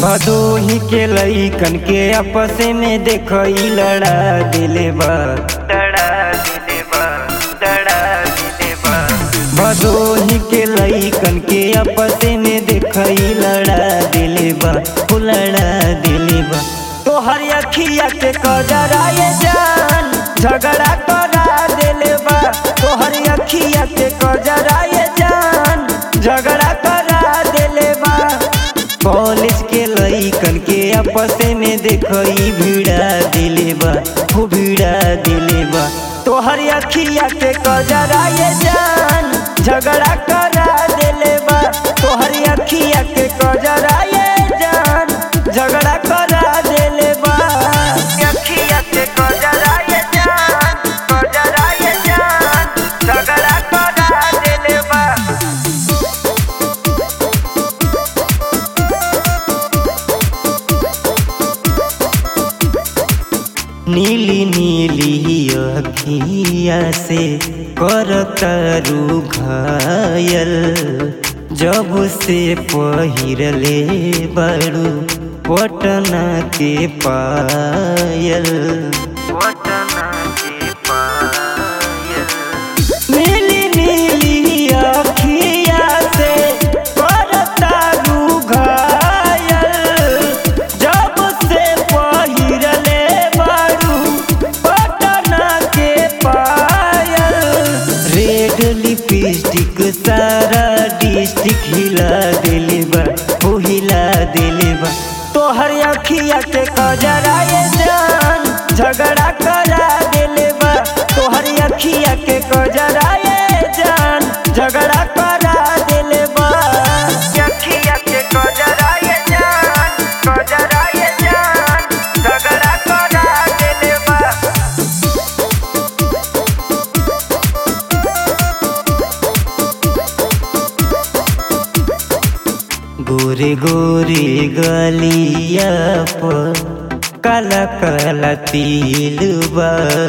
भदोही के लईकन के आपस में देखई लड़ा दिले बा लड़ा दिले बा लड़ा दिले बा भदोही के लईकन के आपस में देखई लड़ा दिले बा ओ लड़ा दिले बा तोहर अखिया के कजराए जान झगड़ा करा दिले बा तोहर अखिया के कजराए जान झगड़ा करा दिले बा कॉलेज के लईकन के आपस में देखई भिड़ा दिले बा हो भिड़ा दिले बा तोहर अखिया के कजराए जान झगड़ा करा दिले बा तोहर अखिया के कजराए जान झगड़ा करा दिले बा अखिया के कजराए जान कजराए जान झगड़ा करा दिले बा नीली नीली अखिया से करतरू घायल जब से पहिरले बड़ू पटना के पायल पटना के पायल नीली नीली अखिया से करतरू घायल जब से पहिरले बारू पटना के पायल रेड लिपस्टिक सारा डिस्ट्रिक्ट हिला दिले बा ओ हिला दिले बा तोहर अखिया के कजराए जान झगड़ा करा दिले बा तोहर अखिया के कजराए जान झगड़ा करा दिले बा अखिया के कजराए जान कजराए जान झगड़ा करा दिले बा गोरे गोरे गलिया पर काला काला तिल बा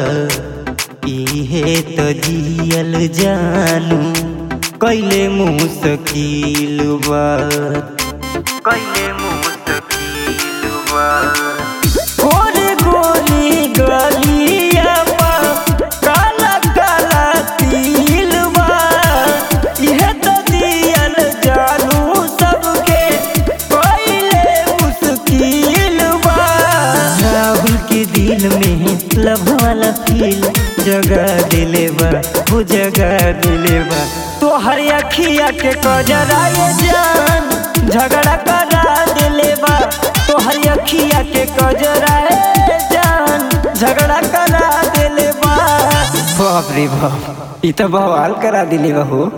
इहे तो जियल जानू कैले मुश्किल बा कैले मुश्किल बा गोरे गोरी गलिया पर काला काला तिल बा इहे तो दियल जानू सबके पहले मुश्किल बा राहुल के दिल में लव वाला फील जगा दिले बा वो जगा दिले बा तोहर अखिया के कजराए जान झगड़ा करा दिले बा तोहर अखिया के कजराए जान झगड़ा करा दिले बा बाप रे बाप ई तो बवाल करा दिले बा हो